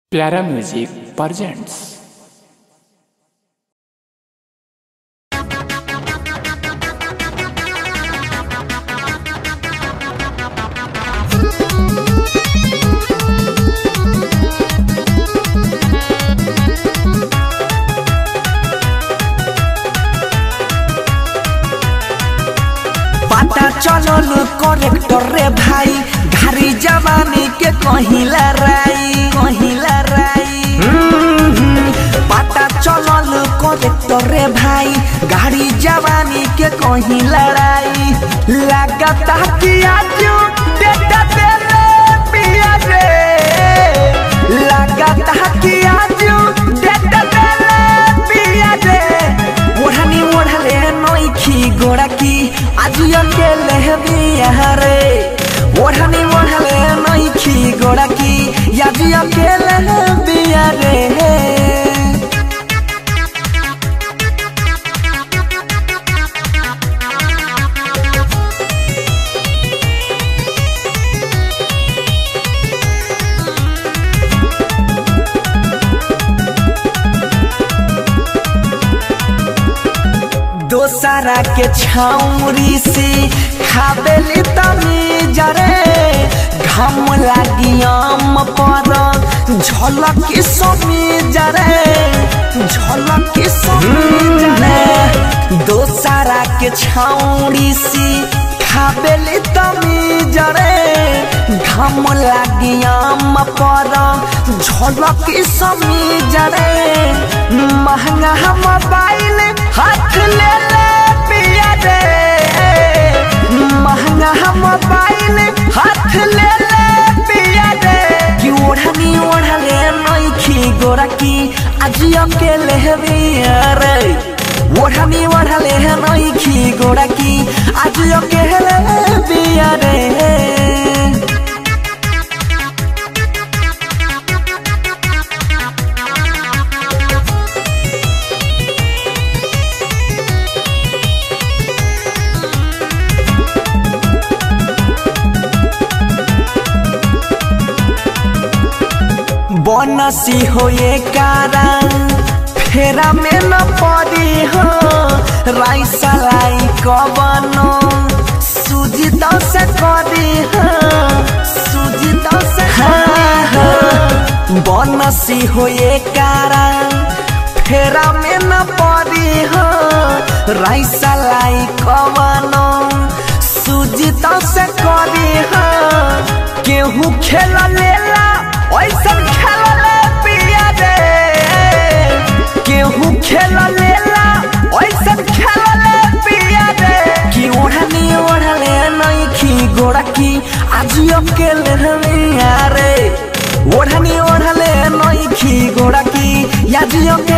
प्यारा music presents पता चलल करेक्टर रे भाई घारी जवानी के कहिला राई कहिला राई हम्म, पता चलल करेक्टर रे भाई गाड़ी जवानी के कहिला राई लागता कि आज डेटा देले पिया रे लागता कि आज डेटा देले पिया रे ओढ़नी ओढ़ले नोखी गोड़ा की आज अकेले बिया रे ओढ़नी ओढ़ले नोखी गोड़ा की आज अकेले बिया रे दोसरा के छाउरी से खाबेली तमी जरे घम लागी आम पर झलक समी जरे झलक समी जरे दोसरा के छाउरी से खाबेली तमी जरे घम लागी आम पर झलक समी जरे महंगा मोबाइल हाथ ले ले पिया रे महंगा मोबाइल हाथ ले ले पिया रे कि ओढ़नी ओढ़ले नइखी गोरा की आज अकेले बिया रे ओढ़नी ओढ़ले नइखी गोरा की आज अकेले बिया रे बनसी हो ये कारण फेरा में न पड़ी हो राइसा लाई कबनो सूजी तो से करी हो सूजी तो से बनसी हो ये कारण फेरा में न पड़ी हो राइसा लाई कबनो सूजी तो से करी हो केहू खेल लेला ऐसन खेल ले पिया रे केहू खेल लेला ऐसन खेल ले पिया रे कि ओढ़नी ओढ़ले नइखी गोड़ा की आज अकेले रमिया रे ओढ़नी ओढ़ले नइखी गोड़ा की आज अकेले